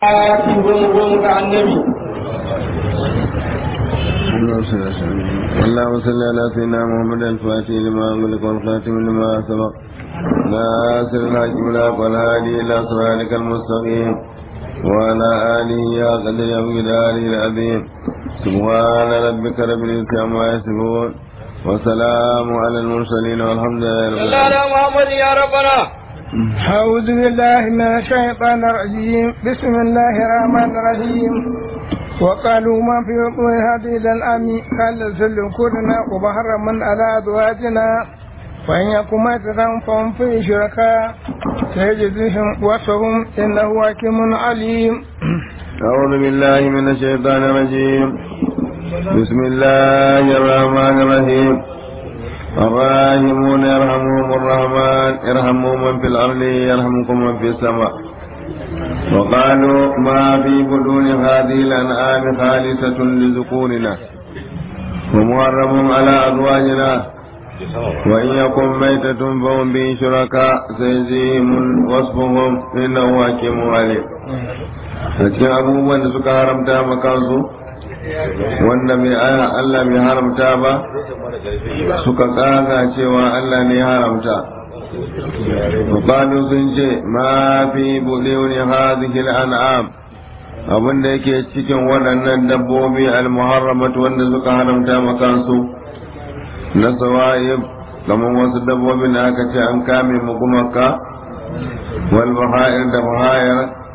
ayatin goma goma ga annabi اللهم صل على سيدنا محمد الفاتح لما أغلق والخاتم لما سبق ناصر الحق بالحق والهادي إلى صراطك المستقيم وعلى آله يا قدر يا مقداره العظيم سبحان ربك رب العزة عما يصفون وسلام على المرسلين والحمد لله رب صلى على محمد يا ربنا أعوذ بالله من الشيطان الرجيم بسم الله الرحمن الرحيم وقالوا ما في بطون هذه الأنعام قال زل كلنا وبهر من على أزواجنا وإن يكن ميتة فهم فيه شركاء سيجزيهم وصفهم إنه حكيم عليم أعوذ بالله من الشيطان الرجيم بسم الله الرحمن الرحيم الراحمون يرحمهم الرحمن ارحموا من في الأرض يرحمكم من في السماء وقالوا ما في بدون هذه الأنعام خالصة لذكورنا ومحرم على أزواجنا وإن يكن ميتة فهم به شركاء سيجزيهم وصفهم إنه حكيم عليم cikin abubuwan da suka haramta ma kansu wanda mai aya Allah bai haramta ba suka kaga cewa Allah ne haramta Bukatu sun ce ma fi buɗe hadhihi an'am abin da yake cikin waɗannan dabbobi al-muharramatu wanda suka haramta ma kansu na sawa'ib kamar wasu dabbobin da aka ce an kame mu gumaka wal bahair da bahair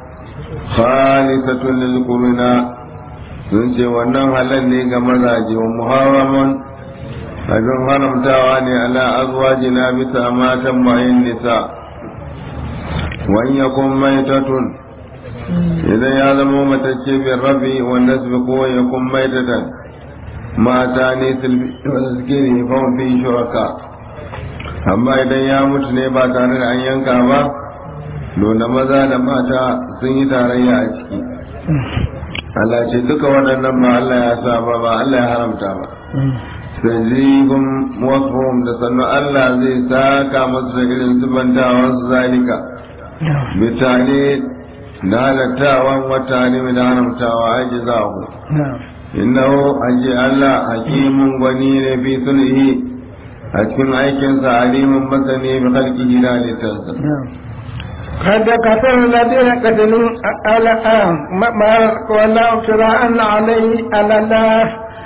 khalisatun lil quruna sun ce wannan halal ne ga mazaje wa muharraman abin haramtawa ne ala azwajina bisa matan bayin nisa wa in yakun maitatun idan ya zama matacce bin rabi wanda su ko ya kun maitatan mata ne wanda suke ne fawon fi shuraka amma idan ya mutu ne ba tare da an yanka ba dole maza da mata sun yi tarayya a ciki Allah ce duka waɗannan ba Allah ya sa ba ba Allah ya haramta ba sajibun wasfahum da sannan Allah zai saka masu da irin zubantawan su zalika bitane da halattawa wata ne da haramtawa aji za ku innahu aji Allah hakimun gwani ne fi sulhi a cikin aikinsa alimin masani bi khalqihi da halittarsa قد كفر الذين قتلوا على ما ولا افتراء عليه على الله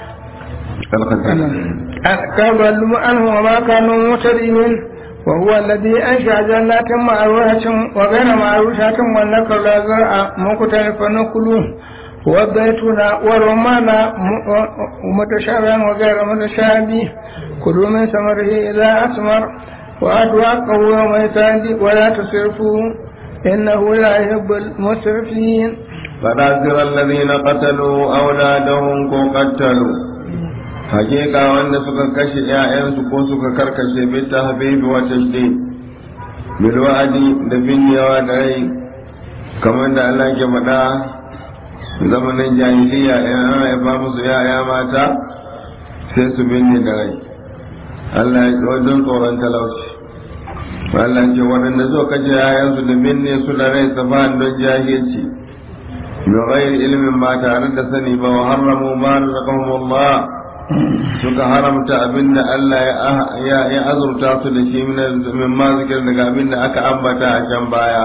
كذلوا عنه وما كانوا مهتدين وهو الذي أنشأ جنات معروشة وغير معروشة والنكر لا زرع مختلفا نكله والزيتون والرمان متشابها وغير متشابه كلوا من ثمره إذا أثمر وأتوا حقه يوم يتعدي ولا تسرفوا إنه لا يحب المسرفين فنذر الذين قتلوا أولادهم كو قتلوا حقيقة وأن سكا كشي يا ko suka karkashe بالتحبيب والتشديد بالوعد دفن ودعي كما أن الله كمدا zamanin jahiliya in an haifa musu ya'ya mata sai su binne da rai Allah ya wajen tsoron talauci Allah ce waɗanda zo kace yayansu da binne su da rai safahan don jahilci bi ghairi ilmin ba tare da sani ba wa harramu ma razaqahumullah suka haramta abinda Allah ya ya azurta su da shi min ma zikir daga abinda aka ambata a can baya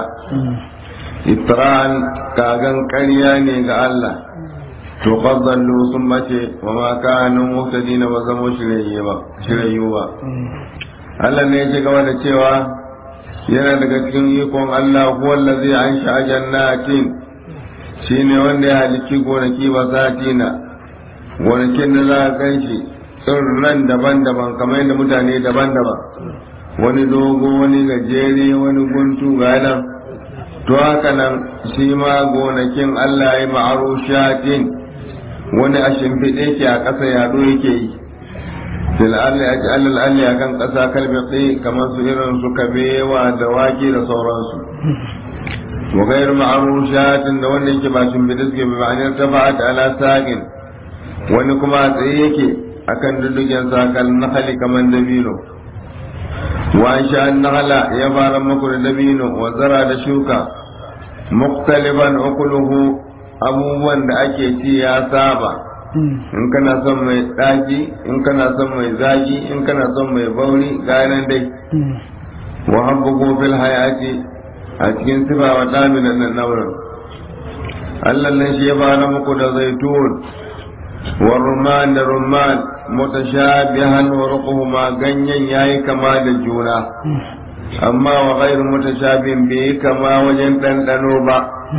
itra'an kagan ƙarya ne ga Allah to qaddallu sun bace wa ma kanu muhtadina ba zamo shirayyu ba Allah ne ya ci gaba da cewa yana daga cikin ikon Allah huwa allazi ansha jannatin shine wanda ya halicci gonaki ba satina gonakin da za ka ganshi tsirran daban-daban kamar yadda mutane daban-daban wani dogo wani gajere wani guntu ga nan to haka nan shi ma gonakin Allah ya ma'arushatin wani a shimfiɗe ke a ƙasa yaɗo yake yi fil alli aji alal alli a kan ƙasa kalbi kamar su irin su kabewa da wake da sauransu wa gairu ma'arushatin da wanda yake ba shimfiɗe suke bi ma'anar ta ba'at ala sagin wani kuma a tsaye yake akan dudugen sakal na hali kamar dabino wa sha nahala ya fara maku da dabino wa zara da shuka muktaliban ukuluhu abubuwan da ake ci ya saba in kana son mai ɗaki in kana son mai zaki in kana son mai bauri ganin dai wa habbuku fil hayati a cikin sifa wa damina nan naurin Allah nan shi ya fara muku da zaitun wa rumman da rumman mutashabihan wa ruquhuma ganyen yayi kama da juna amma wa ghairu mutashabin bai kama wajen ɗanɗano ba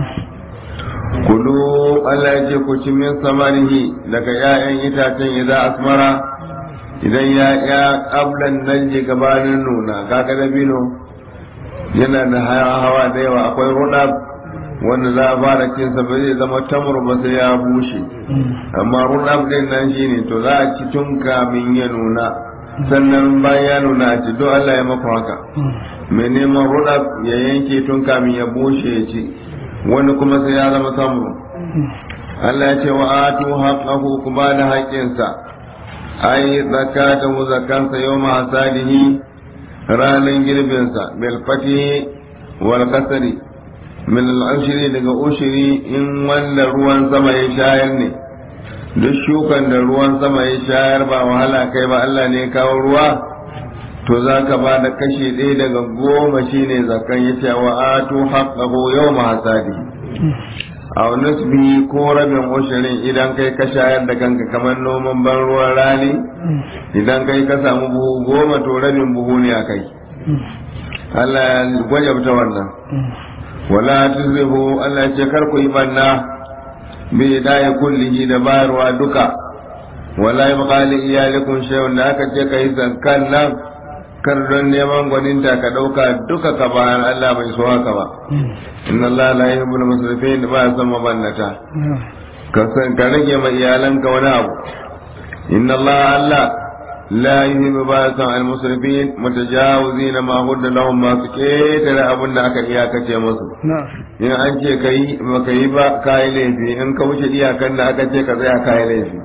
kulu Allah ya ce ku ci min samarihi daga ‘ya'yan itacen idan asmara idan ya ya ƙablan nan je gabanin nuna kaga dabino yana da hawa da yawa akwai rudab wanda za a fara cinsa ba zai zama tamur ba sai ya bushe amma rudab din nan shine to za a ci tun kamin ya nuna sannan bayan ya nuna a ci don Allah ya maku haka mai neman rudab ya yanke tun kamin ya bushe ya ci wani kuma sai ya zama samuru Allah ya ce wa atu haqqahu kuma da haƙƙinsa ai zakatahu zakansa yawma hasadihi ranan girbinsa bil fati wal kasri min al ashri daga ushri in wanda ruwan sama ya shayar ne duk shukan da ruwan sama ya shayar ba wahala kai ba Allah ne ya kawo ruwa to za ka ba da kashi ɗaya daga goma shine zakan ya ce wa atu haqqahu yawma hasadi a nisbi ko rabin ushirin idan kai ka shayar da kanka kamar noman ban ruwan rani idan kai ka samu buhu goma to rabin buhu ne a kai Allah ya gwajabta wannan wala tuzrihu Allah ya ce kar ku yi banna bi daya kullihi da bayarwa duka wala yabqa li iyalikum shay'un da aka ce kai zakkan nan kar don neman gwaninta ka ɗauka duka ka bayan Allah bai so haka ba inna Allah la yuhibbul musrifin ba ya san mabannata ka san ka rage ma iyalanka wani abu inna Allah Allah la yuhibbu ba ya san al musrifin mutajawizina ma hudda lahum ma su ketare abin da aka iyakace musu in an ce kai ba ka yi ba kayi laifi in ka wuce iyakan da aka ce ka tsaya kayi laifi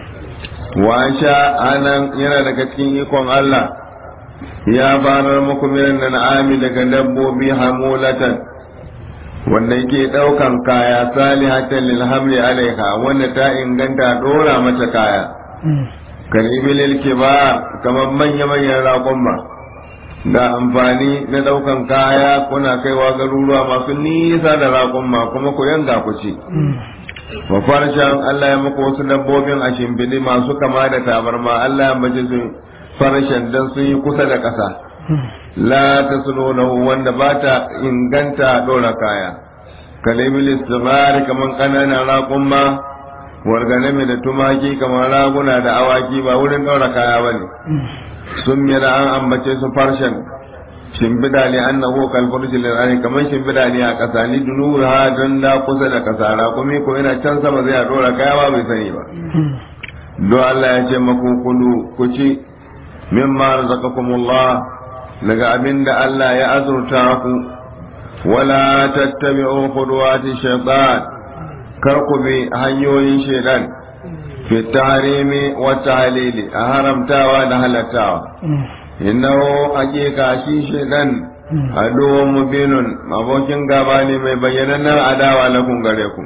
wa sha anan yana daga cikin ikon Allah ya barar muku minan na'ami daga dabbobi hamulatan wanda yake daukan kaya salihatan lil hamli alaiha wanda ta inganta dora mata kaya kan ibilil kibar kamar manya manyan raƙumma da amfani na daukan kaya kuna kaiwa garuruwa masu nisa da raƙumma kuma ku yanga ku ci wa farshen Allah ya muku wasu dabbobin a shimfiɗi masu kama da tabarma Allah ya mace su farashen don sun yi kusa da ƙasa la ta lahu wanda ba ta inganta ɗora kaya kalibil istimari kamar ƙananan raƙumma warganame da tumaki kamar raguna da awaki ba wurin ɗora kaya ba ne sun mira an ambace su farshen shimbida ne an naho kalfarshi lirani kamar shimbida ne a ƙasa ni dunura ha don da kusa da ƙasa raƙumi ko yana can sama zai a ɗora kaya ba bai sani ba don Allah ya ce maku kulu ku ci mimma razaqakumullah daga abin da Allah ya azurta ku wala tattabi'u khudwati shaytan kar ku bi hanyoyin shaytan fi tahrimi wa tahlili a haramtawa da halattawa innahu haqiqa shi shaytan aduwwun mubinun abokin gaba ne mai bayyanannen adawa lakum gare ku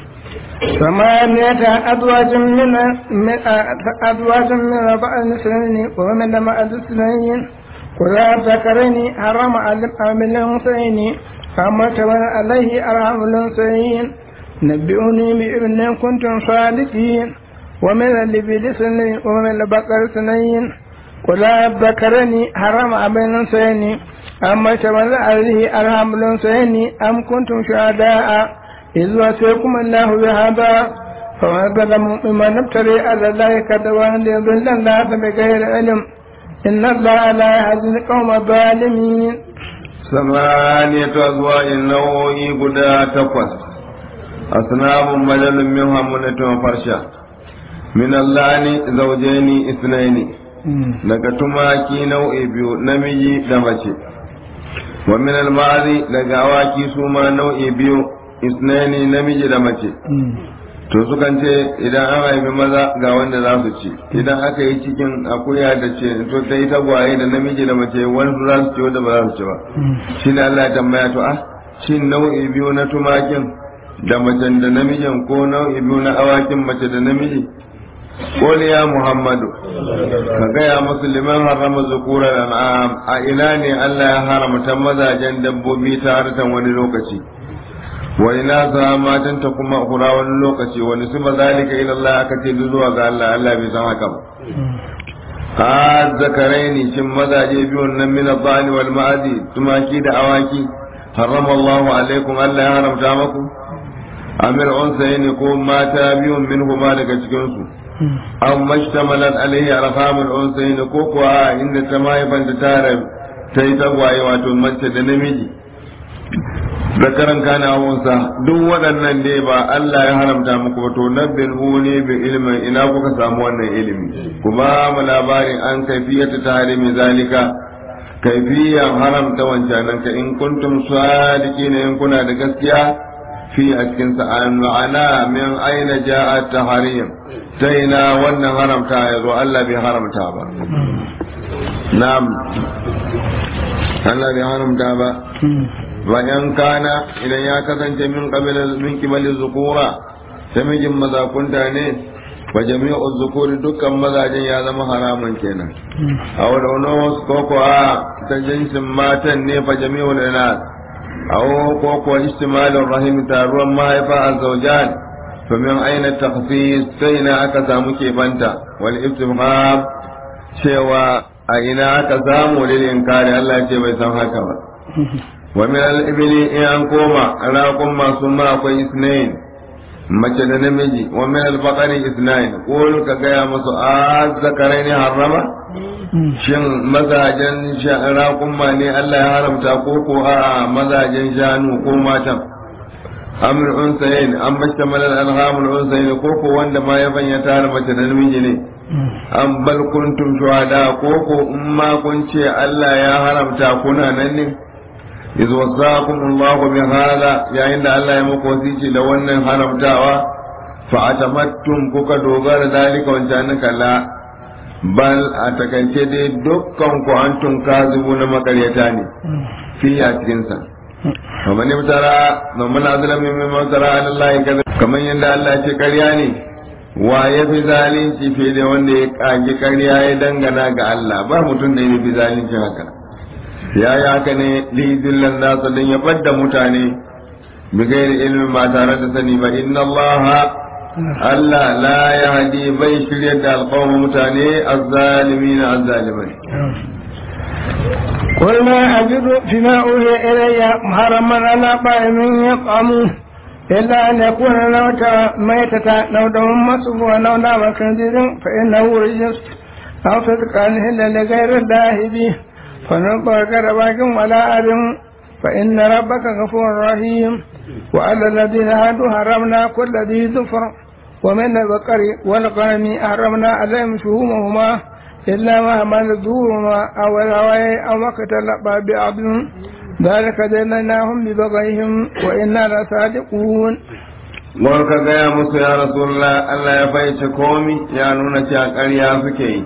ثمانية أزواج من أزواج من أربع سنين ومن مع الاثنين كلا ذكرين حرم على الأنثيين فما تبنى عليه أرحم الأنثيين نبئوني بإذن كنتم صادقين ومن الإبل سنين ومن البقر سنين كلا ذكرين حرم على الأنثيين أما تبنى عليه أرحم الأنثيين أم كنتم شهداء إذ وسيكم الله بهذا فمن ظلم ممن ابتلي على الله كذبا ليضل الناس بغير علم إن الله لا يهدي القوم الظالمين ثمانية أزواج نوعي قدا تقوس أصناف ملل منها منة وفرشا من اللعن زوجين اثنين daga tumaki nau'i biyu namiji da mace wa min al-ma'azi daga awaki su ma nau'i biyu isnani namiji da mace to sukan ce idan an haifi maza ga wanda za su ci idan aka yi cikin akuya da ce to ta yi tagwaye da namiji da mace wani za su ci wanda ba za su ci ba shi ne Allah ya tambaya to ah shin nau'i biyu na tumakin da macen da namijin ko nau'i biyu na awakin mace da namiji قل يا محمد كغيا مسلمان حرم ذكور الانعام a ina ne Allah ya haramta mazajen dabbobi ta hartan wani lokaci wa ina za matan ta kuma hura wani lokaci wani su zalika ila Allah aka ce zuwa ga Allah Allah bai san haka ba ha zakaraini shin mazaje biyun nan min al wal ma'adi tumaki da awaki harrama Allah alaikum Allah ya haramta maku amir unsayni ko mata biyun min huma daga cikin su aw mashtamalat alaihi arhamul unsayn ko kuwa inda ta mahaifan ta tare ta yi tagwaye wato mace da namiji zakaran kana unsa duk waɗannan dai ba Allah ya haramta muku ba to nabbin ne bi ilmin ina kuka samu wannan ilimi ku ba mu labarin an kaifiyata tahrimi zalika kaifiyan haramta wancanan ka in kuntum sadiqina in kuna da gaskiya fi a cikin sa'an ma'ana min aina ja'a tahrim ta ina wannan haramta ya zo Allah bai haramta ba na'am Allah bai haramta ba bayan kana idan ya kasance min qabila min kibali zukura ta mijin mazakunta ne fa jami'u zukuri dukkan mazajen ya zama haramun kenan a wadda wasu koko a ta jinsin matan ne fa jami'u nas aw ko ko istimalin rahim taruwan mahaifa a zaujan to min aina takhsis sai na aka samu kebanta wal istifham cewa a ina aka samu lil inkari Allah ce bai san haka ba wa min al ibli in an koma raqum masu ma akwai isnain mace da namiji wa min al baqari isnain qul ka gaya musu a zakaraini harrama shin mazajen raƙumma ne Allah ya haramta ko ko a mazajen shanu ko matan amr unsayin an bashta malal alhamul unsayin ko ko wanda ma ya banya tare mace da namiji ne an bal kuntum shuhada ko ko in ma kun ce Allah ya haramta kuna nan ne iz wasakum Allah bi hada yayin da Allah ya muku wasici da wannan haramtawa fa atamattum kuka dogara dalika wancan kala bal a takaice dai dukkan ku an tun kazibu na makaryata ne fi a cikinsa kamar ne mutara mamman azulami mai mutara an Allah ya kamar yadda Allah ce karya ne wa ya fi zalunci fi da wanda ya kage karya ya dangana ga Allah ba mutum da ya fi zalunci haka ya yi haka ne lizillan nasa don ya ɓadda mutane bigayar ilimin ba tare da sani ba inna Allah Allah la ya hadi bai shirya da alƙawar mutane azzalimi na azzalimai. قل ما أجد فيما أوحي إلي محرما على طائم يطعمه إلا أن يكون الموت ميتة أو دم مصفوفا أو لام خنزير فإنه رجس أو فسقا إلا لغير الله به فنطق رباك ولا أدم فإن ربك غفور رحيم وعلى الذين هادوا حرمنا كل ذي ظفر ومن البقر والغنم حرمنا عليهم شهومهما إلا ما حمل ظهورهما أو الهواء أو ما اختلط بعض ذلك جنيناهم ببغيهم وإنا لصادقون Mun ka gaya musu ya Rasulullah Allah ya fahimci komi ya nuna cewa ƙarya suke yi.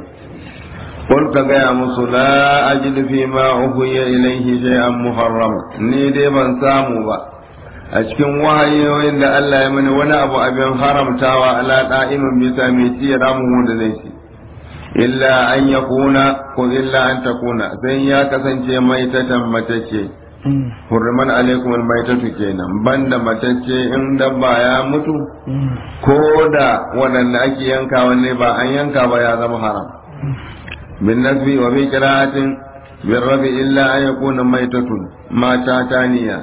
Kun ka gaya musu la ajidu fi ma uhiya ilaihi shay'an muharram ni dai ban samu ba a cikin wahayoyin da Allah ya mani wani abu abin haramtawa ala da'imin bisa mai ci ya ramu da zai ci illa an ya kuna ko illa an ta kuna sai ya kasance mai ta matacce hurriman alaikum almaitatu kenan banda matacce in dabba ya mutu ko da waɗanda ake yanka wanne ba an yanka ba ya zama haram bin nasbi wa bi qira'atin bin rabi illa an yakuna maitatun mata taniya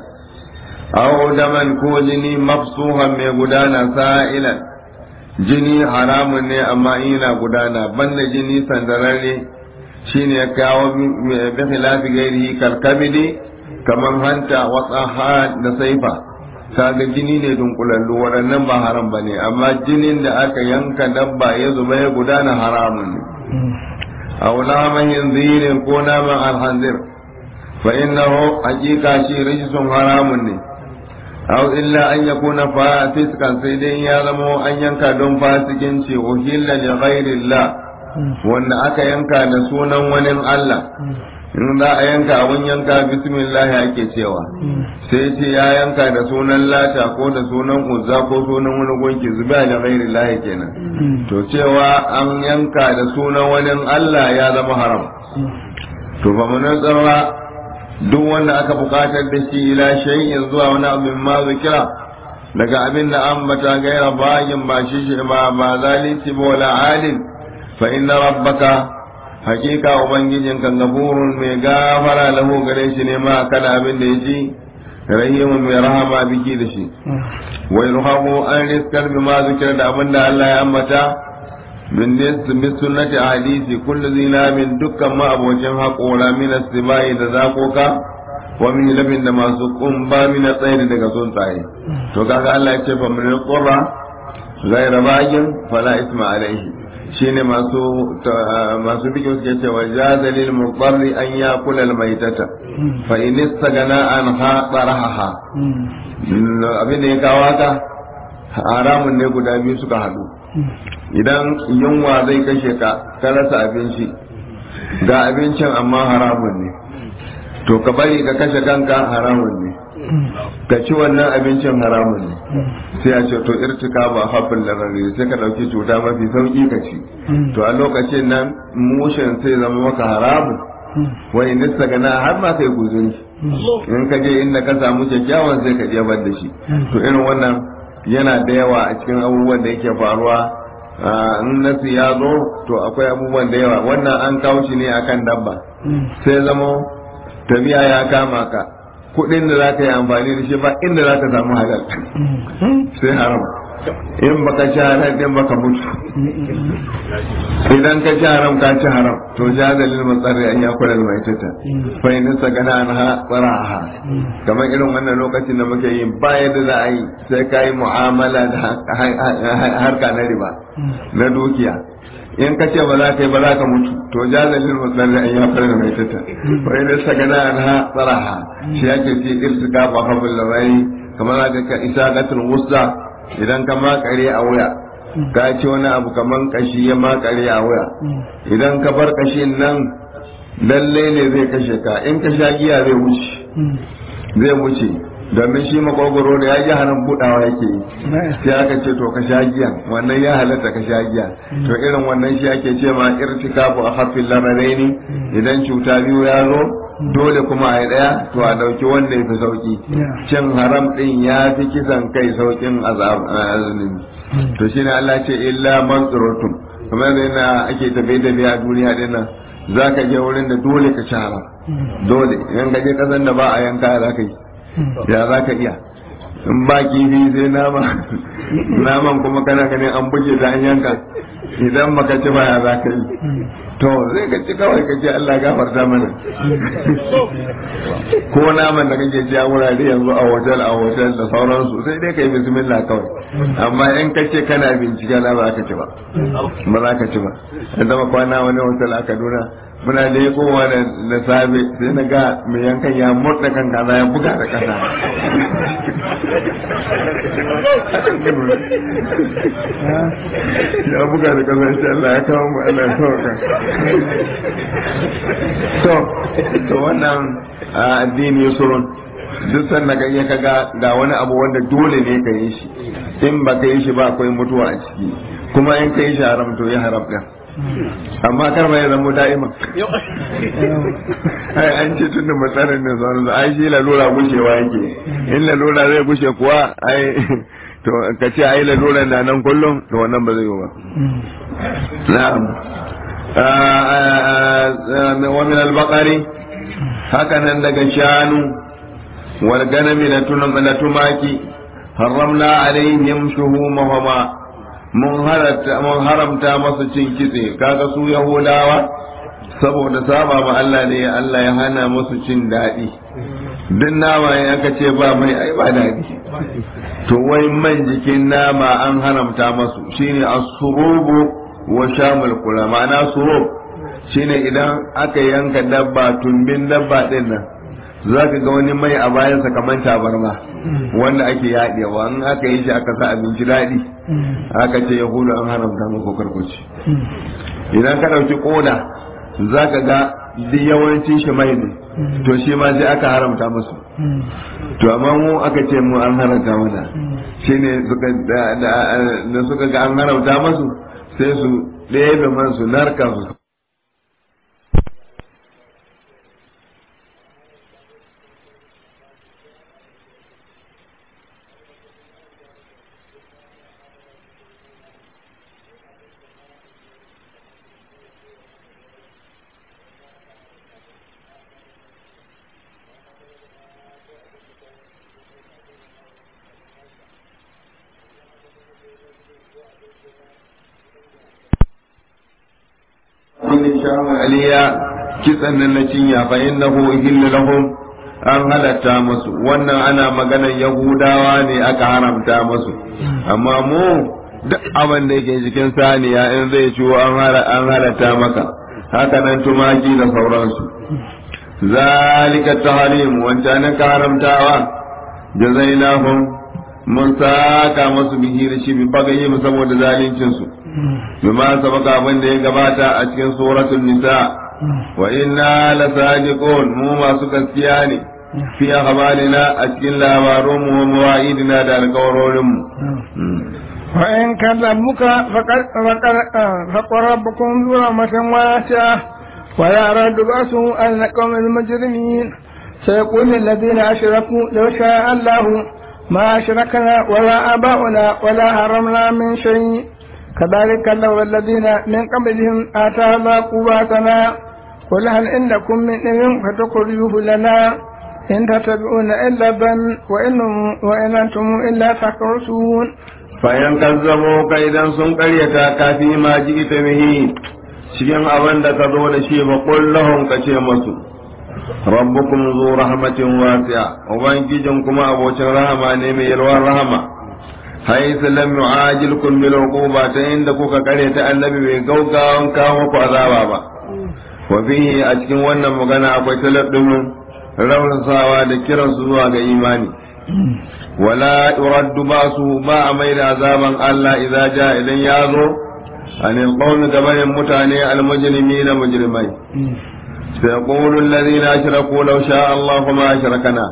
aw daman ko jini mafsuhan mai gudana sa'ilan jini haramun ne amma ina gudana banda jini sandararre shine ya kawo bi khilafi gairihi kalkabidi kamar hanta watsaha da saifa kaga jini ne dunkulallu waɗannan ba haram ba ne amma jinin da aka yanka dabba ya zuba ya gudana haramun ne aw naman yanzirin ko naman alhanzir fa innahu haqiqa shi rijsun haramun ne aw illa an yakuna fasiskan sai dai ya zama an yanka don fasikinci uhilla li ghairillah wanda aka yanka da sunan wani Allah in za a yanka abun yanka bismillah ake cewa sai ce ya yanka da sunan lata ko da sunan uzza ko sunan wani gunki zuba da ghairi lahi kenan to cewa an yanka da sunan wani Allah ya zama haram to fa mun tsara duk wanda aka bukatar da shi ila shay'in zuwa wani abin ma zikira daga abin da an bata gaira bayin ba shi shi ba ba zalunci ba wala alin fa inna rabbaka hakika ubangijin kan gafurun mai gafara lahu gare shi ne ma kada abin da ya ji rahimun mai rahama biki da shi wai ruhamu an riskar bi ma zikir da abin da Allah ya ambata min min sunnati hadisi kullu zina min dukkan ma abocin haƙora min asibai da zakoka wa min labin da masu kumba min tsairi daga tsuntsaye to kaga Allah ya ce fa min qurra ghayra bagin fala isma alaihi shine masu masu bikin suke cewa jazalil mudarri an ya kula maitata fa in istagana an ha baraha abin da ya kawo haka haramun ne guda biyu suka hadu idan yunwa zai kashe ka ka rasa abinci ga abincin amma haramun ne to ka bari ka kashe kanka haramun ne ka ci wannan abincin haramun ne sai a ce to irtika ba hafin larari sai ka ɗauki cuta mafi sauƙi ka ci to a lokacin nan mushin sai zama maka haramun wani nista gana har ma kai guzuri in ka je inda ka samu kyakkyawan sai ka jebar da shi to irin wannan yana da yawa a cikin abubuwan da yake faruwa in nasu ya zo to akwai abubuwan da yawa wannan an kawo shi ne akan dabba sai zama tafiya ya kama ka kuɗin da za ka yi amfani da shi ba inda za ka samu halal sai haram in baka ci haram din baka mutu idan ka ci haram ka ci haram to ja dalil matsari an yakula mai tata fa in sagana an ha tsaraha kamar irin wannan lokacin da muke yi ba yadda za a yi sai ka yi mu'amala da harka na riba na dukiya in ka ce ba za ka yi ba za ka mutu to jazalin mutsari an ya fara mai tata wa idan sagana an ha tsaraha shi yake ce irtika ba habul lawai kamar da ka isa gatul wusta idan ka makare a wuya ka ci wani abu kaman kashi ya makare a wuya idan ka bar kashin nan lalle ne zai kashe ka in ka sha giya zai wuce zai wuce domin shi makogoro da ya ji haram budawa yake yi sai aka ce to ka sha giya wannan ya halatta ka sha giya to irin wannan shi ake ce ma irtikabu a hafin lamaraini idan cuta biyu ya zo dole kuma a yi daya to a dauki wanda ya fi sauki cin haram din ya fi kisan kai saukin azumin to shine Allah ce illa man tsurutun kamar yana ake tafe da biya a duniya dinnan za ka je wurin da dole ka ci haram dole in ka je kasan da ba a yanka za ka yi ya za ka iya in ba kifi sai nama naman kuma kana ganin an buge ta an yanka idan baka ci ba ya za ka yi to zai ka ci kawai ka ce Allah gafarta mana ko naman da kake ci a wurare yanzu a hotel a hotel da sauransu sai dai ka yi bismillah kawai amma in ka ce kana bincike na ba ka ci ba ba za ka ci ba ya zama kwana wani hotel a Kaduna muna da kowa da da safe sai na ga mai yankan ya murda kan kaza ya buga da kasa ya buga da kasa shi Allah ya kawo mu Allah ya sauka to to wannan addini yusurun duk sannan ka iya kaga ga wani abu wanda dole ne ka yi shi in ba ka yi shi ba akwai mutuwa a ciki kuma in ka yi shi haram to ya haram ɗin amma kar ma ya zama da'ima ai an ce tun da matsarin ne sauran ai shi lalura gushewa yake in lalura zai gushe kuwa ai to ka ce ai lalura na nan kullum to wannan ba zai yi ba na'am wa min al-baqari haka nan daga shanu wal ganami na tumaki haramna alaihim shuhumahuma mun haramta masu cin kitse kaga su yahudawa saboda saba ma Allah ne Allah ya hana musu cin daɗi duk nama ya aka ce ba mai ai ba daɗi to wai man jikin nama an haramta masu shine as-surubu wa shamul kula ma'ana surub shine idan aka yanka dabba tumbin dabba din nan za ka ga wani mai a bayansa kamar tabarma wanda ake yaɗewa in aka yi shi aka sa abinci daɗi aka ce yahudu an haramta muku karkuci idan ka ɗauki ƙoda za ka ga duk yawancin shi mai ne to shi ma sai aka haramta musu to amma mu aka ce mu an haramta mana shine suka da suka ga an haramta musu sai su ɗebe man su narka su aliya kitsan nan na cinya fa innahu ihillu lahum an halatta musu wannan ana maganar yahudawa ne aka haramta musu amma mu duk abin da yake cikin saniya in zai ciwo an halatta maka haka nan tumaki da sauransu zalika tahrim wancan ka haramtawa jazainahum mun saka masu bihi da shi bi bagaye saboda zalincin su bima sabaka abin da ya gabata a cikin suratul nisa wa inna lasadiqun mu masu gaskiya ne fi akhbarina a cikin labarun mu wa mawa'idina da alƙawarorin mu وإن كذبوك فقد فقد فقل ربكم ذو رحمة واسعة ولا رد بأسه عن القوم المجرمين سيقول الذين أشركوا لو شاء الله ما أشركنا ولا آباؤنا ولا حرمنا من شيء كذلك لو الذين من قبلهم آتانا قواتنا قل هل عندكم من علم فتخرجوه لنا إن تتبعون إلا الظن وإن وإن أنتم إلا تخرصون fayan kazzabo ka idan sun karyata ka fi ma ji ita mihi cikin abin da ka zo da shi ba kullahum ka ce masu rabbukum zu rahmatin wasi'a ubangijin kuma abocin rahama ne mai yalwar rahama haythu lam yu'ajilkum bil uquba ta inda kuka karyata annabi bai gaugawan kawo muku azaba ba wa fihi a cikin wannan magana akwai taladdun raunsawa da kiransu zuwa ga imani ولا يرد باسه ما ميل عذابا الله إذا جاء إذن يازو عن القوم قبل متاني المجرمين مجرمين سيقول الذين أشركوا لو شاء الله ما أشركنا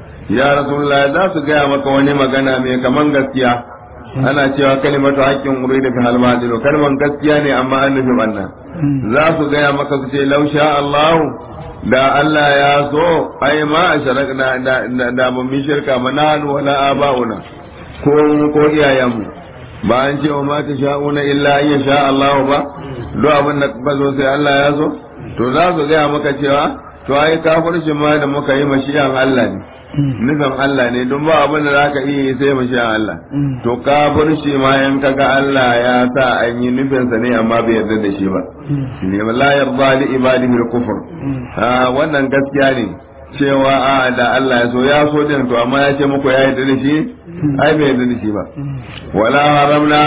يا رسول الله ذا سقيا مكوني مغانا مي كمان gaskiya ana cewa kalimatu haƙƙin urida fi halmadilu kalman gaskiya ne amma an nufi banna za su gaya maka su ce lau sha Allahu da Allah ya so ai ma a sharakna da mun mi shirka mananu wala aba'una ko ko iyayenmu ba an ce wa ma ta sha'una illa an sha Allah ba do abin da ba zo sai Allah ya so to za su gaya maka cewa to ai kafircin ma da muka yi mashiyan Allah ne nufin Allah ne don ba abin da za ka iya yi sai mashiyan Allah to kafirci ma yan kaga Allah ya sa an yi nufinsa ne amma bai yarda da shi ba ne la yarda li ibadihi al-kufr wannan gaskiya ne cewa a da Allah ya so ya so din to amma ya ce muku ya yarda da shi ai bai yarda da shi ba wala haramna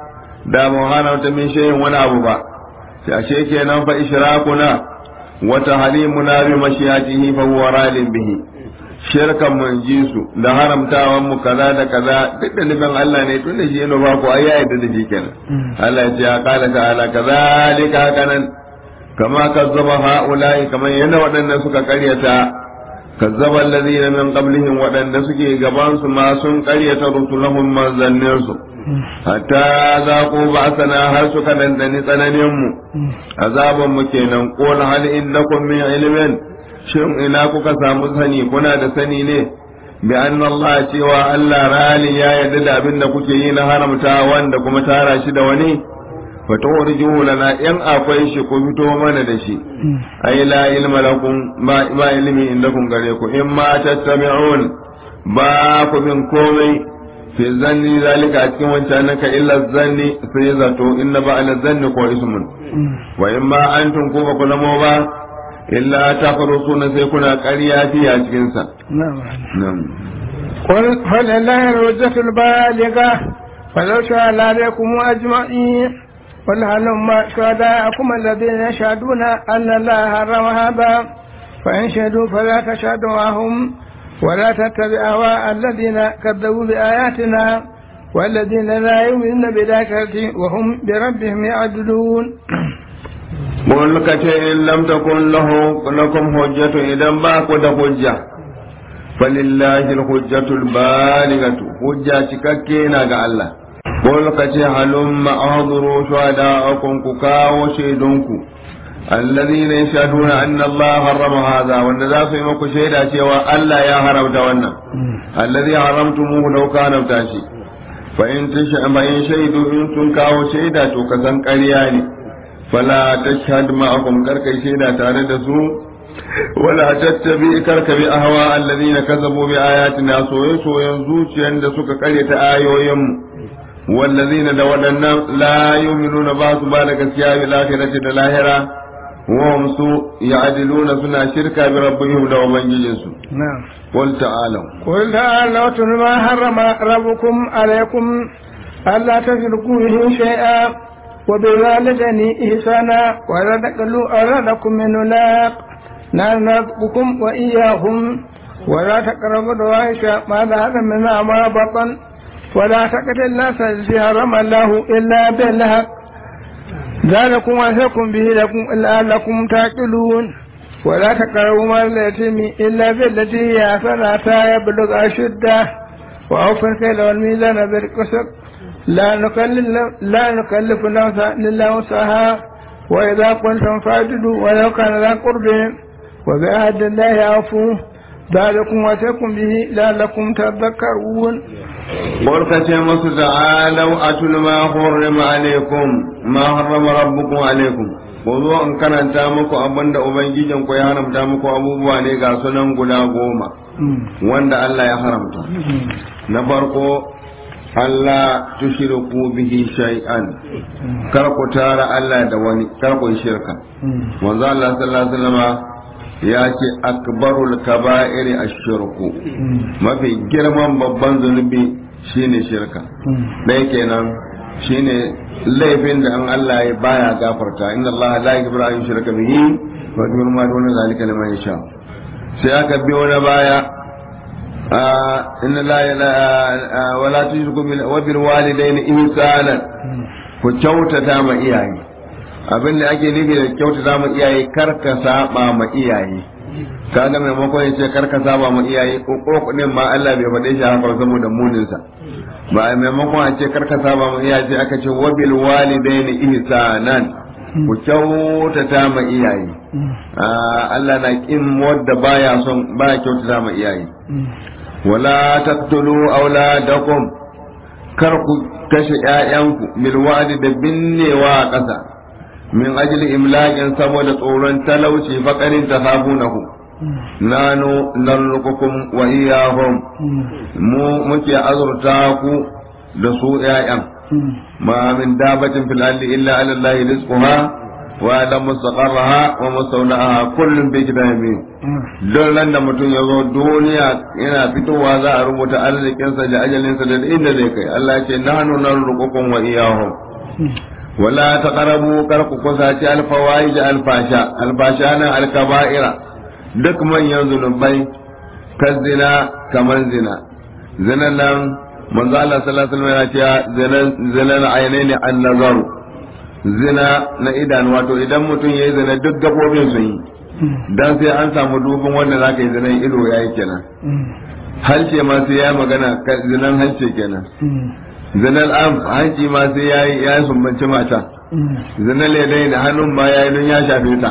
da mu haramta min shay'in wani abu ba sai ashe kenan fa ishrakuna wa tahrimuna bi mashiyatihi fa huwa radin bihi shirkan mun ji su da haramtawan mu kaza da kaza duk da nufin Allah ne tun da shi yana ba ku ai ya yarda da shi kenan Allah ya ce ya kala ta'ala kazalika kanan kama kazzaba haula'i kamar yadda waɗanda suka karyata kazzaba allazina min qablihim waɗanda suke gaban su ma sun karyata rusulahum manzannin su hatta zaqu ba'sana har suka dandani tsananin mu azaban mu kenan qul hal innakum min ilmin shin ina kuka samu sani kuna da sani ne bi anna Allah cewa Allah rali ya yarda da abin da kuke yi na haramta wanda kuma tara shi da wani fatawarjuhu lana in akwai shi ku fito mana da shi ai la ilma lakum ma ilmi indakum gare ku in ma tattabi'un ba ku bin komai fi zanni zalika a cikin wancan naka illa zanni sai zato inna ba ala zanni ko ismun wa in ma antum ku ba ku zamo ba illa takhrusuna sai kuna ƙarya fiya cikin sa na'am قل فلله الحجة البالغة فلو شاء لعليكم أجمعين قل هلم شهداءكم الذين يشهدون أن الله حرم هذا فإن شهدوا فلا تشهدوا معهم ولا تتبع أهواء الذين كذبوا بآياتنا والذين لا يؤمنون بالآخرة وهم بربهم يعدلون mun ka ce in lam takun lahu lakum hujjatu idan ba ku da hujja falillahi alhujjatul baligatu hujja cikakke na ga Allah mun ka ce halumma ahduru shuhada'akum ku kawo shaidunku الذين يشهدون أن الله حرم هذا وأن ذا في مكو شهيدا cewa Allah ya haramta wannan الذي حرمتموه لو كان بتاشي فإن فإن شهدوا إن كن كاو شهيدا تو كسان قرياني فلا تشهد معهم كرك شهيدا تare da su ولا تتبع كرك بأهواء الذين كذبوا بآياتنا سوي سوي zuciyan da suka karyata ayoyin والذين دودنا لا يؤمنون بعض بالك سياب الآخرة الآخرة وهم سوء يعدلون سنة شركة بربهم لو من جنسوا نعم قل تعالوا قل تعالوا اتل ما حرم ربكم عليكم ألا تشركوا به شيئا وبوالدين إحسانا ولا تقلوا أولادكم من لاق نحن نرزقكم وإياهم ولا تقربوا الفواحش ما ظهر منها ما بطن ولا تقتل الناس الذي حرم الله إلا بالحق ذلكم وصيكم به لكم لعلكم تعقلون ولا تقربوا مال اليتيم إلا بالتي هي أحسن حتى يبلغ أشده وأوفوا الكيل والميزان بالقسط لا نكلف لا نكلف نفسا إلا وسعها وإذا قلتم فاعدلوا ولو كان ذا قرب وبعهد الله أوفوا ذلكم وصيكم به لعلكم تذكرون قل ce musu ta'alau atul ma hurrima alaikum ma harrama rabbukum alaikum ko zo in karanta muku abinda ubangijin ku ya haramta muku abubuwa ne ga sunan guda goma wanda Allah ya haramta na farko Allah tushriku bihi shay'an kar ku tara Allah da wani kar ku shirka manzo Allah sallallahu alaihi wasallam ya ce akbarul kaba'iri ashirku mafi girman babban zunubi shine shirka ɗaya kenan shine laifin da an Allah ya baya gafarta inna Allah la yaghfiru an yushraka bihi wa yaghfiru ma duna zalika liman yasha sai aka biyo na baya inna la wa la tushriku bil wa bil walidayni ihsanan ku kyautata ma iyaye abin da ake nufi da kyautata ma iyaye kar ka saba ma iyaye kaga maimakon ya ce kar ka saba ma iyaye ko din ma Allah bai faɗe shi haka saboda munin sa ba maimakon a ce kar ka saba ma iyaye sai aka ce wa bil walidaini ihsanan ku kyautata ma iyaye Allah na kin wanda baya son baya kyautata ma iyaye wala taqtulu auladakum kar ku kashe ƴaƴanku bil wadi da binnewa a ƙasa min ajli imlaqin saboda tsoron talauci faqarin tahabunahu nanu narzuqukum wa iyyahum mu muke azurta ku da su ƴaƴan ma min dabatin fil ardi illa ala allahi rizquha wa ala mustaqarraha wa mustawda'aha kullun bi kitabin don nan da mutum ya zo duniya yana fitowa za a rubuta arzikinsa da ajalinsa da inda zai kai Allah ya ce nahnu narzuqukum wa iyyahum ولا تقربوا كرك كساتي الفواحش الفاشا الفاشا الكبائر duk manyan zunubai kan zina kamar zina zinan nan manzo Allah sallallahu alaihi wasallam ya ce zinan ainaini an nazaru zina na idan wato idan mutum yayi zina duk gabobin sun yi dan sai an samu dubin wanda zaka yi zinan ido yayi kenan halce ma sai ya magana zinan halce kenan zinar am hanci ma sai ya yi ya sumbanci mata zinar ledai da hannun ma ya yi don ya shafe ta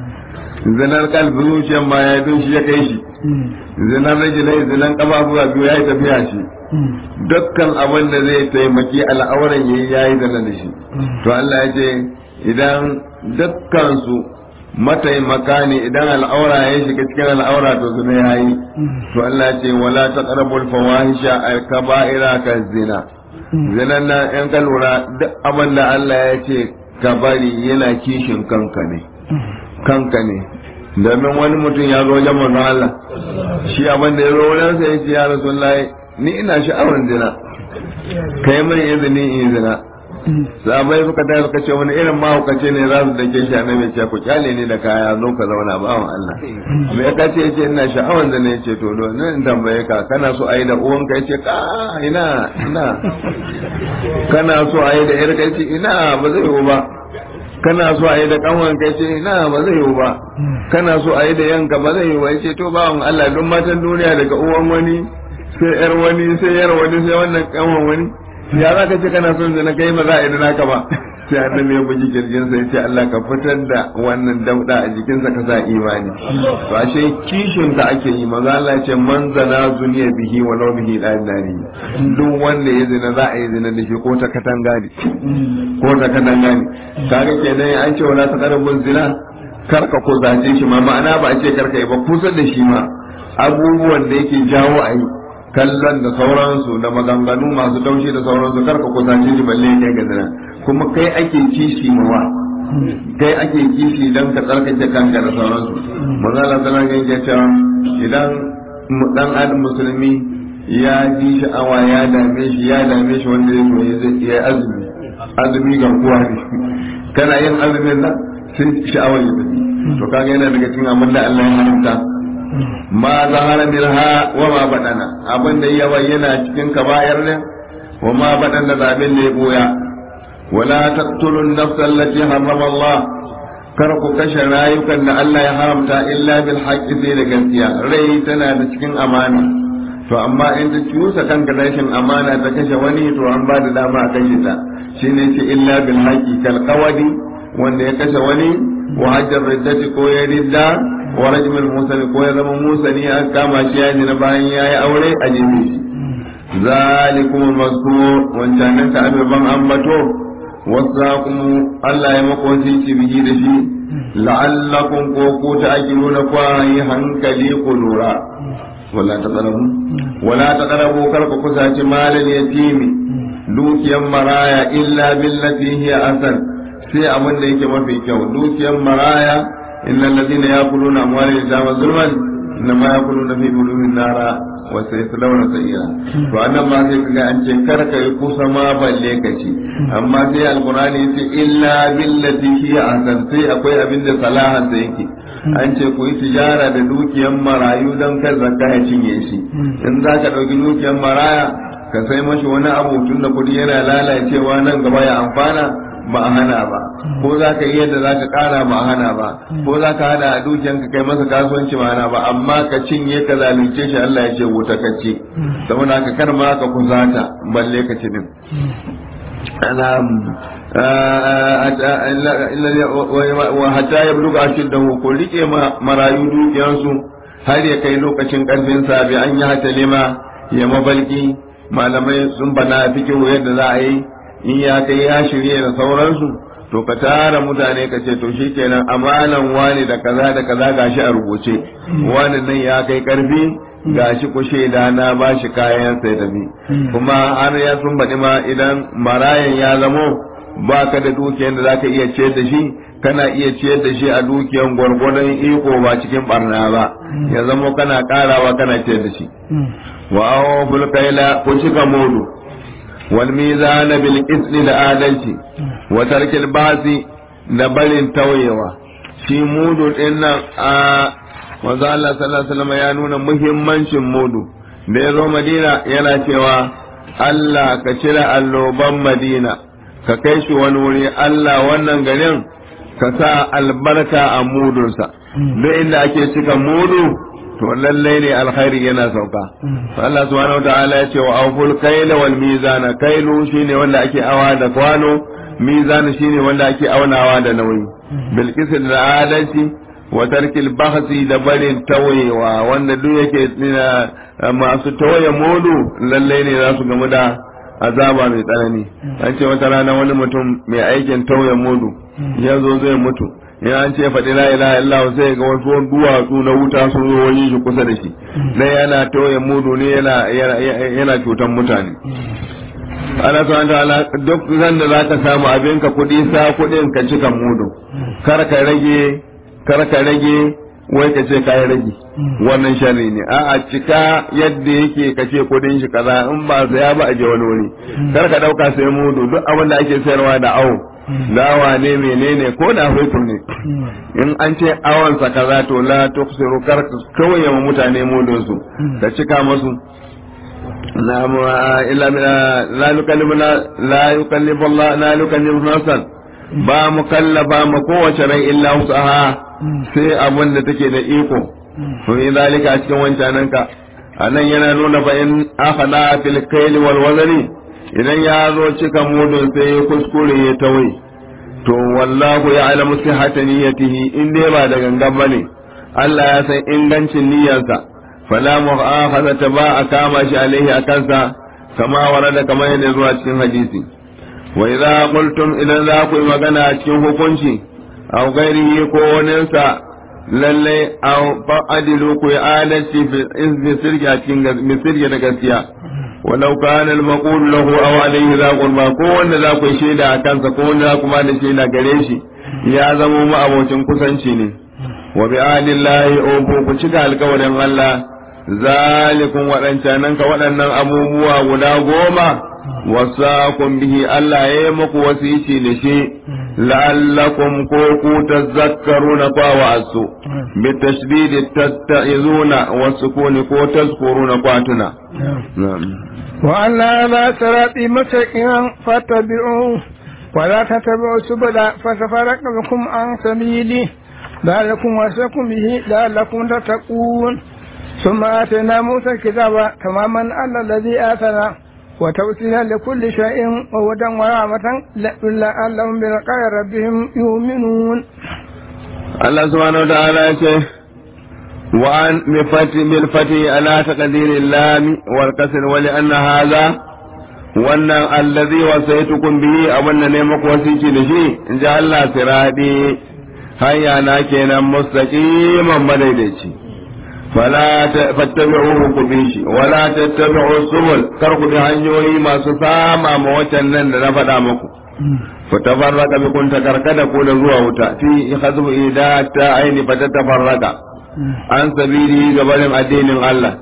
zinar kalbi zuciyar ma ya yi don shi ya kai shi zinar rajinai zinar kafafuwa biyu ya yi tafiya shi dukkan abin da zai taimaki al'auran ya yi ya yi zana da shi to Allah ya ce idan dukkan su mataimaka ne idan al'aura ya shiga cikin al'aura to zina ya yi to Allah ya ce wala taqrabul fawahisha al-kaba'ira ka zina zinan nan in ka lura duk abin da Allah ya ce ka bari yana kishin kanka ne kanka ne domin wani mutum ya zo wajen manzon Allah shi abin da ya zo wajen sa yace ya rasulullahi ni ina sha'awar zina kai mai izini in zina sabai suka tayi suka ce wani irin mahaukaci ne za su dake shi annabi ce ku kyale ni da kaya zo ka zauna ba wa Allah me ka ce yace ina sha'awar zina yace to do nan tambaye ka kana so ayi da uwanka yace ka ina ina kana so ayi da yarka yace ina ba zai yiwu ba kana so a yi da kanwan kai ce na ba zai yiwu ba kana so a yi da yanka ba zai yiwu ba ce to bawan Allah don matan duniya daga uwan wani sai yar wani sai yar wani sai wannan kanwan wani ya za ka ce kana son zina kai ba za a yi da naka ba sai annabi ya buji kirjin sai ce Allah ka fitar da wannan dauda a jikinsa ka sa imani to ashe kishin ka ake yi maza Allah ya ce man zana zuniya bihi wa law bihi la nari duk wanda ya zina za a yi zina da shi ko ta katanga ne ko ta katanga ne kaga kenan an ce wala taqrabun zina karka ko zace shi ma ma'ana ba a ce karka yi ba kusa da shi ma abubuwan da yake jawo a yi kallon da sauransu da maganganu masu taushi da sauransu karka kusace shi balle kai ga zina kuma kai ake kishi mawa kai ake kishi dan ka tsarkake kanka da sauransu manzo Allah sallallahu alaihi wasallam cewa idan dan adam musulmi ya ji sha'awa ya dame shi ya dame shi wanda ya koyi zai iya azumi azumi ga kowa ne kana yin azumin nan sai sha'awar ya tafi to kaga yana daga cikin abin da Allah ya haramta ma zahara minha wa ma badana abin da ya bayyana cikin kabayar ne wa ma badana da abin da ya boya wala taqtulun nafsa allati harrama Allah kar ku kashe rayukan da Allah ya haramta illa bil haqqi sai da gaskiya rai tana da cikin amana to amma in ta cusa kanka rashin amana ta kashe wani to an ba da dama a kashe ta shine ce illa bil haqqi kal qawadi wanda ya kashe wani wa hajjar riddati ko ya ridda wa rajmul musani ko ya zama musani an kama shi ya na bayan yayi aure a jini zalikum mazkur wancan ka ababan ambato wasakum Allah ya mako shi bihi da shi la'allakum ko ku ta'qiluna ko yi hankali ku lura wala taqrabu wala taqrabu kar ku kusaci malal yatimi dukiyan maraya illa billati hiya asan sai abin da yake mafi kyau dukiyan maraya innal ladina yaquluna amwalal yatama zulman innama yaquluna fi bulumin nara wa sayaslawna sa'ira to annan ma sai kaga an ce kar ka yi kusa ma balle ka ci amma sai alqur'ani yace illa billati hiya asan sai akwai abin da salahan da yake an ce ku yi tijara da dukiyan marayu don kar zakka ya cinye shi in za ka ɗauki dukiyan maraya ka sai mashi wani abu tun da kuɗi yana lalacewa nan gaba ya amfana ba a hana ba ko za ka yi yadda za ka ƙara ba a hana ba ko za ka hada a dukiyan ka kai masa kasuwanci ba hana ba amma ka cinye ka zalunce shi Allah ya ce wuta ka ce saboda ka kar ma ka kusata balle ka ci din wa hatta ya buluga ashiddahu ko rike marayu dukiyansu har ya kai lokacin karfin sa bi an yi hatalima ya mabalki malamai sun bana fikin yadda za a yi in ya kai ya shirye da sauransu to ka tara mutane ka ce to shikenan amanan wani da kaza da kaza gashi a rubuce wani nan ya kai karfi gashi ku shaida na ba shi kayan sai tafi kuma har ya sun baɗi ma idan marayan ya zamo ba ka da dukiyar da zaka iya ciyar da shi kana iya ciyar da shi a dukiyar gwargwadon iko ba cikin barna ba ya zamo kana karawa kana ciyar da shi wa awful kaila ku cika mudu wal mizana bil qisli da adalci wa tarkil basi da barin tauyewa shi mudu din nan a manzo Allah sallallahu alaihi wasallam ya nuna muhimmancin mudu da ya zo Madina yana cewa Allah ka cire alloban Madina ka kai shi wani wuri Allah wannan garin ka sa albarka a mudunsa duk inda ake cika mudu to lallai ne alkhairi yana sauka Allah subhanahu wa ta'ala ya ce wa awful kayla wal mizana kailu shine wanda ake awa da kwano mizana shine wanda ake aunawa da nauyi bil da adalci wa tarkil bahsi da barin tawayewa wanda duk yake masu tawaye modu lallai ne za su gamu da azaba mai tsanani an ce wata rana wani mutum mai aikin tauye modu ya zo zai mutu ya an ce faɗi la ilaha illallah sai ga wasu duwatsu na wuta sun zo wani shi kusa da shi dan yana tauye modu ne yana yana cutan mutane Allah subhanahu ta'ala duk zan da zaka samu abinka kuɗi sa kuɗin ka cika mudu kar ka rage kar ka rage wai ka ce ka yi rage wannan sharri ne a a cika yadda yake ka ce kudin shi kaza in ba saya ba a je wani wuri kar ka dauka sai mudu duk abin da ake sayarwa da awo dawa ne menene ko da hutu ne in an ce awon sa kaza to la tuksiru kar kawai yawan mutane mudun su ka cika musu na illa la yukallimu la yukallimu Allah la yukallimu nafsan ba mu kallafa ma kowace rai illa wusaha sai abin da take da iko to in zalika a cikin wancanan ka anan yana nuna fa in akhana fil kayl wal wazani idan ya zo cika mudun sai ya kuskure ya tawai to wallahu ya'lamu sihhata niyyatihi in dai ba da gangan bane Allah ya san ingancin niyyarsa fala mu'akhadha ba a kama shi alaihi akansa kama warada kamar yadda zuwa cikin hadisi wa idza qultum idan za ku yi magana a cikin hukunci aw ghairihi ko waninsa lalle aw fa'adilu ku yi adalci fi izni sirri a cikin misirgi da gaskiya walau kana al-maqul lahu aw alayhi za qurba ko wanda za ku yi shaida a kansa ko wanda za ku ba da shaida gare shi ya zama mu abocin kusanci ne wa bi ahdillahi ubu ku cika alkawarin Allah zalikun waɗancanan ka waɗannan abubuwa guda goma wasakun bihi Allah ya yi muku wasici da shi la'allakum ko ku tazakkaruna kwa wa'asu bi tashdid tatta'izuna wa sukuni ko tazkuruna kwatuna wa alla la sarati masakin fattabi'u wa la tattabi'u subula fatafaraqu bikum an sabili ذلكم وصاكم به لعلكم تتقون ثم آتينا موسى الكتاب تماما على الذي آتنا وتوسيلا لكل شيء وهدى ورحمة لعلهم بلقاء ربهم يؤمنون الله سبحانه وتعالى يقول وأن بفتح بالفتح على تقدير اللام والكسر ولأن هذا وأن الذي وصيتكم به أو أن نعمك وسيتي لشيء جعل الله سرادي hanya na kenan mustaqiman madaidaici fala fattabi'uhu ku bi shi wala tattabi'u subul kar ku bi hanyoyi masu sama ma wacan nan da na faɗa muku fatafarraka bikum takarkada ku da zuwa wuta fi ikhadhu ida ta aini fatatafarraka an sabili gabanin addinin Allah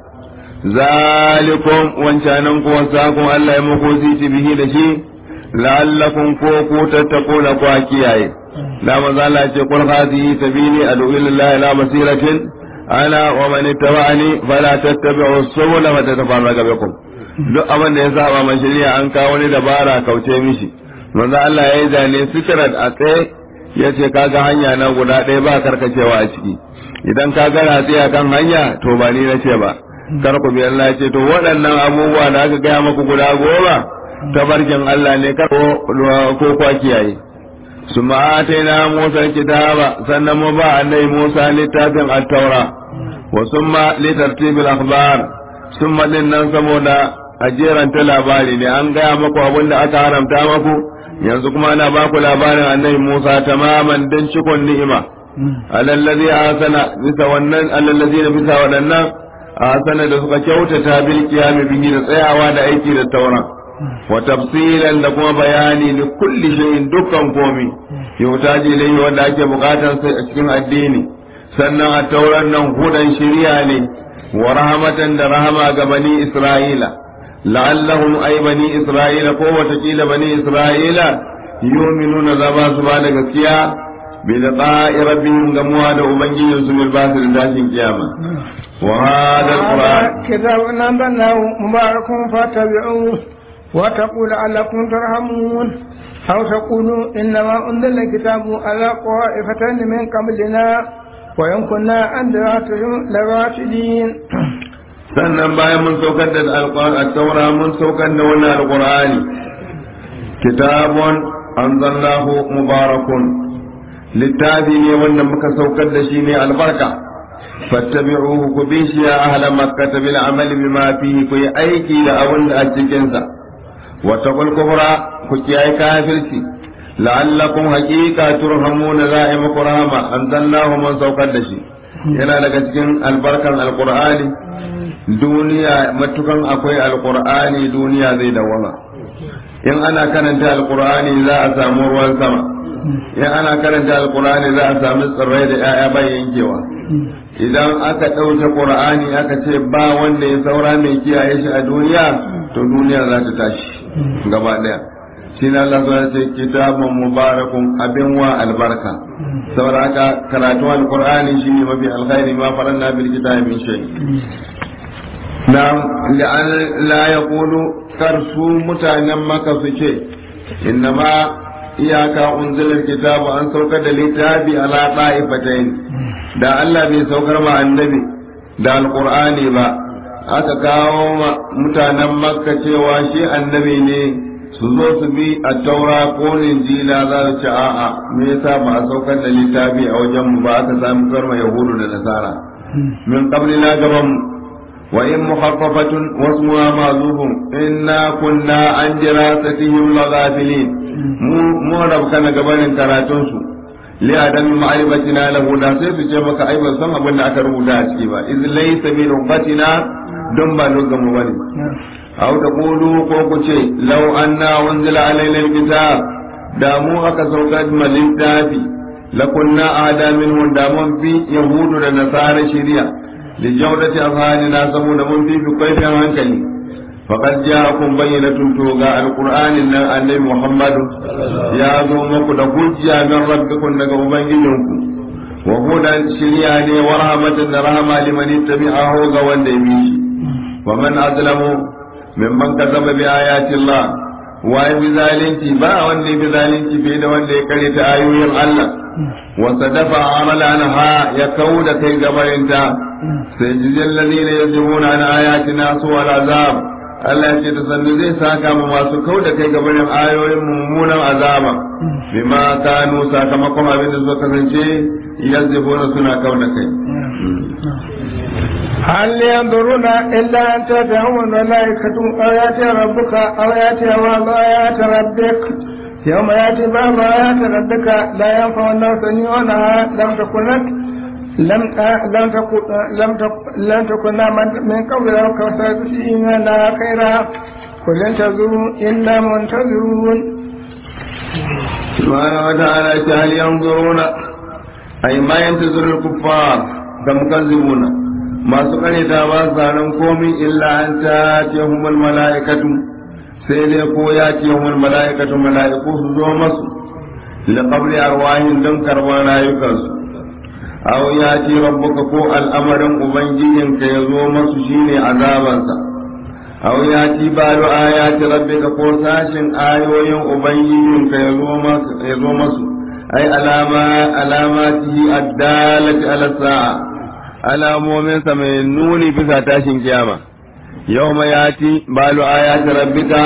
zalikum wancanan ku wasakun Allah ya muku ziti bihi da shi la'allakum ko ku tattaquna ku kiyaye la mazala ce qul hadhihi sabili ad'u ila Allah ila basiratin ana wa man ittaba'ani fala tattabi'u subula wa tatafarraqa bikum duk abin da ya saba man shari'a an kawo ni dabara kauce mishi manzo Allah ya yi zane sitrat a tsaye ya ce kaga hanya na guda ɗaya ba karkacewa a ciki idan ka ga ratsi kan hanya to ba ni na ce ba kar ku bi Allah ya ce to waɗannan abubuwa da aka gaya maku guda goma tabarkin Allah ne kar ko kwa kiyaye su ma'ataina Musa kitaba sannan mu ba annai Musa littafin at-taura wa summa litartibil akhbar summa din nan saboda ajeran ta labari ne an gaya maku abin da aka haramta maku yanzu kuma ana ba ku labarin annabi Musa tamaman dan cikon ni'ima alallazi asana bisa wannan alallazi na bisa waɗannan asana da suka kyautata bil qiyam bihi da tsayawa da aiki da tauran wa tafsilan da kuma bayani li kulli shay'in dukkan komi yautaji ilayhi wanda ake bukatar sai a cikin addini sannan a tauran nan hudan shiriya ne wa rahmatan da rahama ga bani isra'ila la'allahum ay bani isra'ila ko watakila bani isra'ila yu'minuna za ba su ba da gaskiya bi liqa'i rabbihim gamuwa da ubangijin su bil basir dashin kiyama wa hada alquran kitabun anzalnahu mubarakun fatabi'uhu وتقول لعلكم ترحمون أو تقولوا إنما أنزل الكتاب على طائفتين من قبلنا وإن كنا عن دراسهم لراشدين sannan bayan mun saukar da al-taura mun saukar da wannan alqur'ani kitabun anzalnahu mubarakun littafi ne wanda muka saukar da shi ne albarka fattabi'uhu ku bi shi ya ahla makkah bil amali bima fihi ku yi aiki da abin da a cikin sa واتقوا الكفر كتياي كافرتي لعلكم حقيقة ترحمون زائم قرامة أنزلناه من سوق الدشي yana daga cikin albarkan alkur'ani duniya matukan akwai alkur'ani duniya zai dawama in ana karanta alkur'ani za a samu ruwan sama in ana karanta alkur'ani za a samu tsirrai da 'ya'ya bai yankewa idan aka ɗauke ƙur'ani aka ce ba wanda ya saura mai kiyaye shi a duniya to duniya za ta tashi gaba ɗaya shi na Allah zuwa ce kitabun mubarakun abin wa albarka saboda haka karatu alqur'ani shi ne mafi alkhairi ma faranna bil kitabi min shay na la yaqulu karsu mutanen maka su ce innama iyaka unzilar kitabu an saukar da littafi ala ta'ifatain da Allah bai saukar ma annabi da alqur'ani ba aka kawo mutanen makka cewa shi annabi ne su zo su bi a taura ko linjila za su ci a'a me yasa ba a saukar da littafi a wajen mu ba aka sami karma yahudu da nasara min qablina gaban mu wa in mukhaffafatun wasmuha ma'zufun inna kunna an dirasatihim laghafilin mu mu rabkana gabanin karatun su li adam ma'rifatina lahu da sai su ce maka ai ban san abin da aka rubuta a ciki ba iz laysa min rubatina don ba lugan mu bane aw taqulu ko ku ce law anna unzila alaina alkitab da mu aka sauka da littafi lakunna ada minhu da mun fi yahudu da nasara shari'a li jawdati afhanina saboda mun fi fi kaifin hankali faqad ja'akum bayyinatun to ga alqur'anin nan annabi muhammadu ya zo muku da hujja min rabbikum daga ubangijinku wa hudan shari'a ne wa rahmatan da rahama liman ittabi'ahu ga wanda ya bi shi wa man azlamu mimman kazaba bi ayati Allah waye bi zalunci ba wanda bi zalunci bai da wanda ya kare ta ayoyin Allah wa sadafa amalan ha ya kauda kai gabarinta sai jizil ladina yajibuna an ayatina su wal azab Allah ce ta sannu zai saka mu masu kauda kai gabarin ayoyin mummunan azaba bima kanu sakamakon abin da suka kasance yazibuna suna kauda kai هل ينظرون إلا أن تدعهم الملائكة أو يأتي ربك أو يأتي بعض آيات ربك يوم يأتي بعض آيات ربك لا ينفع الناس يؤونها لم تكن لك لم لم تكن لم تكن لم تكن من قبل أو كفتين لا خيرا قل انتظروا إنا منتظرون سبحانه وتعالى هل ينظرون أي ما ينتظر الكفار كمكذبون masu kareta ba su nan komi illa an ta ce humul mala'ikatu sai dai ko ya ce humul mala'ikatu mala'iku su zo masu li qabli arwahin don karban rayukansu aw ya ce rabbuka ko al'amarin ubangijinka ya zo masu shine azabansa aw ya ci balu ayati rabbika ko sashin ayoyin ubangijinka ya zo masu ya zo masu ai alama alamatihi addalati ala sa'a alamominsa mai nuni bisa tashin kiyama yau ma ya ci balu ayati rabbika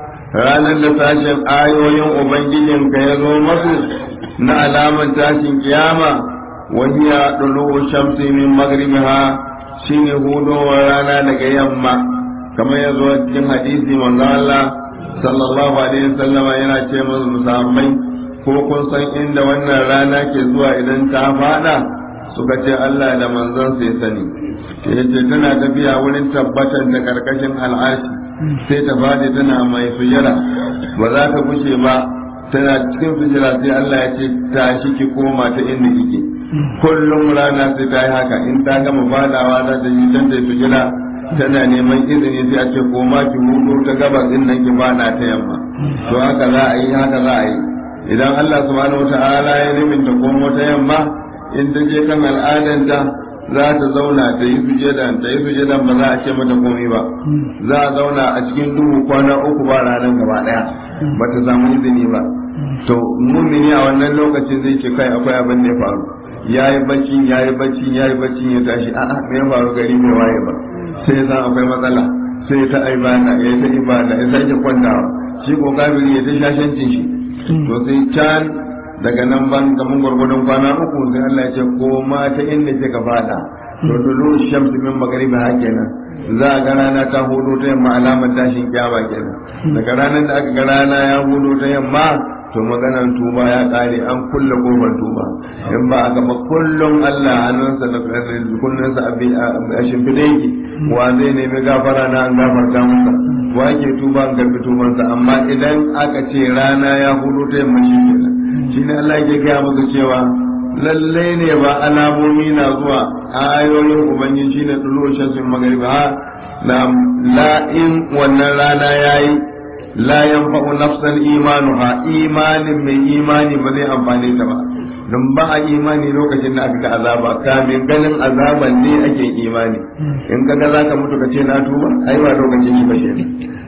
ranar da sashen ayoyin ubangijinka ya zo masu na alaman tashin kiyama wahiya dulu shamsi min magribiha shine hudowar rana daga yamma kamar ya zo cikin hadisi manzo Allah sallallahu alaihi wasallama yana ce musu musammai ko kun san inda wannan rana ke zuwa idan ta fada suka ce Allah da manzon sai sani ya ce tana tafiya wurin tabbatar da karkashin al'ashi sai ta fadi tana mai sujara ba za ta bushe ba tana cikin sujara sai Allah ya ce tashi ki koma ta inda kike kullum rana sai ta yi haka in ta gama fadawa za ta yi can ta sujara tana neman izini sai a ce koma ki hudu ta gabas din nan ki fada ta yamma to haka za a yi haka za a yi idan Allah subhanahu wata'ala ya nufin ta komo ta yamma in ta je kan al'adanta za ta zauna ta yi sujadan ta yi sujadan ba za a ce mata komai ba za a zauna a cikin duhu kwana uku ba ranar gaba daya ba ta samu izini ba to mumini a wannan lokacin zai ce kai akwai abin da ya faru ya yi bacci ya yi bacci ya yi bacci ya tashi a'a me ya faru gari bai waye ba sai san akwai matsala sai ta ibada ya ta ibada ya sake kwantawa shi ko kafiri ya ta shashancin shi to sai can daga nan ban kaman gwargwadon kwana uku sai Allah ya ce ko ma ta inda kika fada to dulu shamsu min magribi ha kenan za a ga rana ta hudu ta yamma alamar tashin kiyama kenan daga ranar da aka ga rana ya hudu ta yamma to maganar tuba ya kare an kulle kofar tuba in ba aka ba kullum Allah hannunsa da kunnensa a shimfiɗe yake wa zai nemi gafara na an gafarta masa wa ke tuba an karbi tubansa amma idan aka ce rana ya hudu ta yamma shi kenan shi ne Allah ke gaya maka cewa lallai ne ba alamomi na zuwa ayoyin ubangiji shine dulu shamsin magriba na la'in wannan rana yayi la yanfa'u nafsan imanuha imanin mai imani ba zai amfane ta ba don ba a imani lokacin da aka ga azaba kamin ganin azaban ne ake imani in ka ga zaka mutu ka ce na tuba ai ba lokacin shi ba shi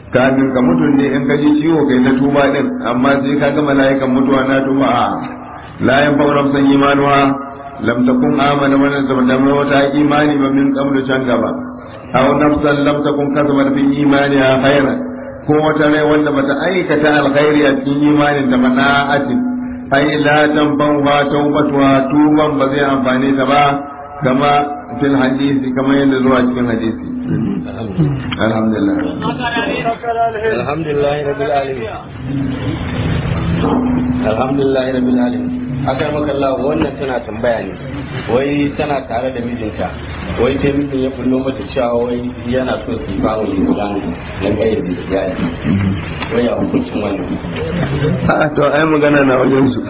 kafin ka mutu ne in ka ji ciwo kai ta tuba din amma sai ka ga mala'ikan mutuwa na tuba a la yan fa nafsan imanuha lam takun amana wa lam wata imani ba min qablu can gaba aw nafsan lam takun kasabat fi imaniha khairan ko wata rai wanda bata aikata alkhairi a cikin imanin ta mana'atin ai la tanfa'uha tawbatuha tuban ba zai amfane ta ba kama fil hadisi kama yadda zuwa cikin hadisi alhamdulillah alhamdulillah rabbil alamin alhamdulillah rabbil alamin akai maka Allah wannan tana tambaya ne wai tana tare da mijinta wai sai mijin ya fullo mata cewa wai yana so su ba wa yin gani na gayyar da ya yi wai ya hukuncin wannan a to ai magana na wajen su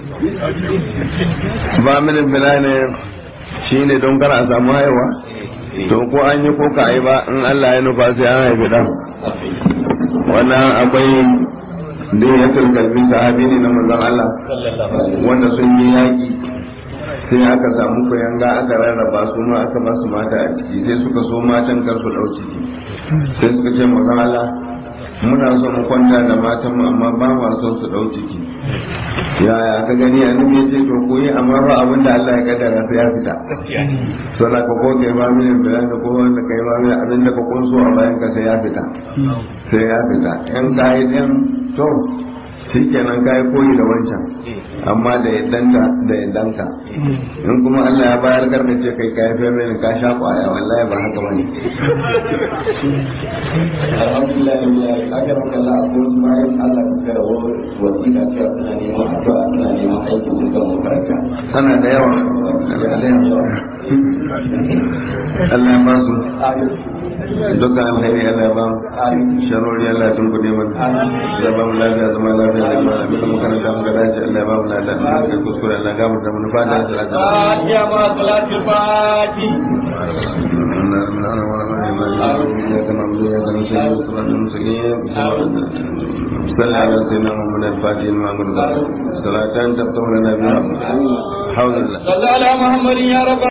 ba minin bilane shine don kar a samu haihuwa to ko an yi ko ka yi ba in Allah ya nufa sai an haifi dan wannan akwai diyatul kalbi sahabi ne na manzon Allah wanda sun yi yaki sai aka samu kuyanga aka rarraba su ma aka ba su mata a ciki sai suka so matan kar su dau ciki sai suka ce manzon Allah muna so mu kwanta da matan mu amma ba ma son su dau ciki yaya ka gani annabi ya ce to koyi amma ba abin da Allah ya kaddara sai ya fita to na ko ko kai ba mini bayan da ko wanda kai ba mini abin da ka kunso a bayan ka sai ya fita sai ya fita in kai din to shikenan kai koyi da wancan amma da yaddanta da yaddanka in kuma Allah ya bayar karka ce kai kai fa mini ka sha kwaya wallahi ba haka bane alhamdulillah akai maka Allah a kuma bayan Allah ka kara wasiƙa cewa suna neman addu'a suna neman aikin su kan makaranta sana da yawa Allah ya ba su dukkan alheri Allah ya ba mu sharori Allah ya tunkuɗe mana ya ba mu lafiya zama lafiya da kuma abin da makaranta muka dace Allah ya ba mu lafiya da kai kuskure Allah ya gafarta mu fata da salatu Fatiha ma salatul fati صلى على سيدنا محمد الفاتح المعمول صلاة تفتح لنا بها حول الله صلى على محمد يا رب